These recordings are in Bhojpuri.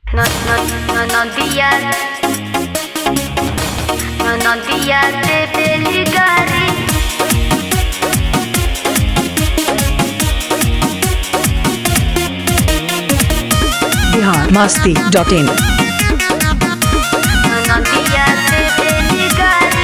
No, no, no, no días. No, no días de Beligari. Bihar Masti dot in No, no días de Beligari.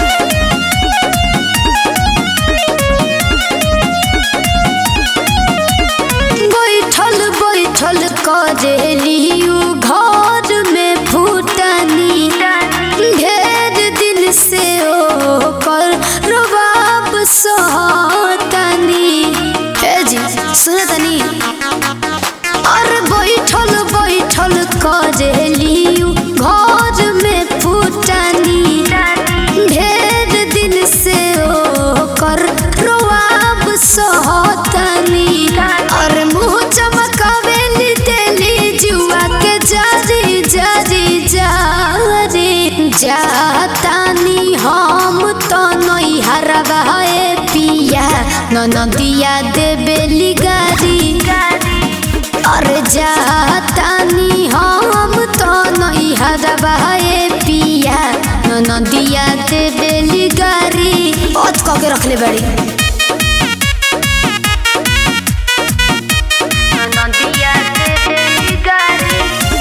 बैठल बैठल करेलियू घर में फूटनी ढेर दिन से ओकर रबाब सहतनी हे जी सुने तनी और बैठल बैठल करेलियू घर में फूटनी ढेर दिन से ओकर रबाब सहतनी और मुंह चमकावेली तेली जुआ के जारी जारी जारी जातानी हम तो नई हरवाए पिया ननदिया देबेली गारी और जातानी हम तो नई हरवाए पिया ननदिया देबेली गारी ओत कह के रखले बड़ी No, no días de Beligari.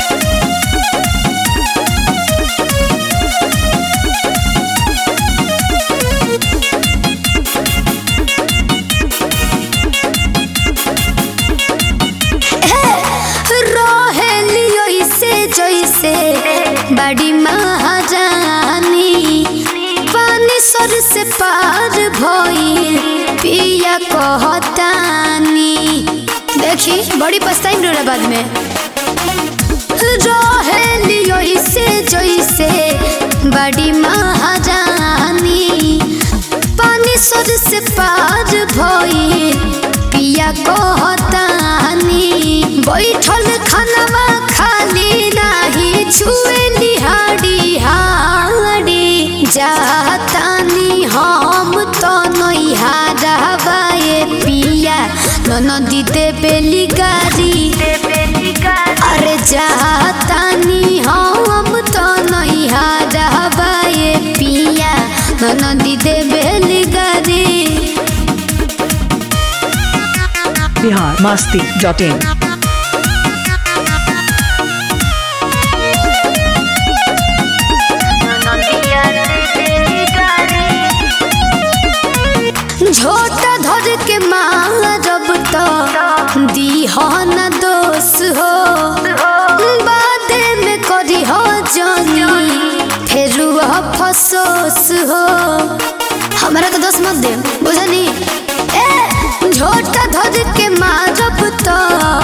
रहेलियो इसे जैसे बड़ी महारानी पानी सर से पार भइल पिया कहतानी देखी बड़ी पछताई मेरा बाद में रहेलियो इसे जैसे बड़ी महारानी पानी सर से पार भइल पिया कहतानी बैठल खानवा खाली नाही छुए लिहाड़ी हाड़ी जातानी हम तो नैहाराबाए पिया ननदी देबेली गारी De Beligari. अरे जातानी हम तो नैहाराबाए पिया ननदी देबेली गारी Bihar Masti dot in No, no días de Beligari. झोटा धर के मारब तो दीहन दोष हो बादे में करी हो जानी फिर फसोस हो हमारा तो दोस्त मत दे बुझनी ए झोटा धर के मारब तो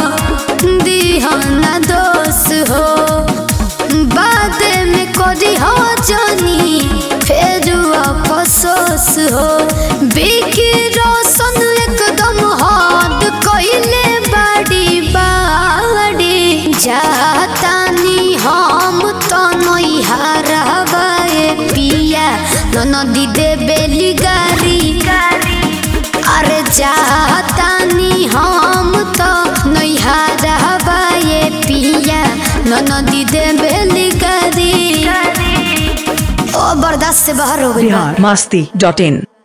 दीहन दोष हो बादे में करी हो जानी फिर अफसोस हो बिकी रोशन एकदम हद कइले बाड़ी बाड़ी जातानी हम तो नई हरवाए पिया ननदी देबेली गारी अरे जातानी हम तो नई हरवाए पिया ननदी देबेली गारी ओ बर्दाश्त से बाहर हो गई बा। बिहार मस्ती डॉट इन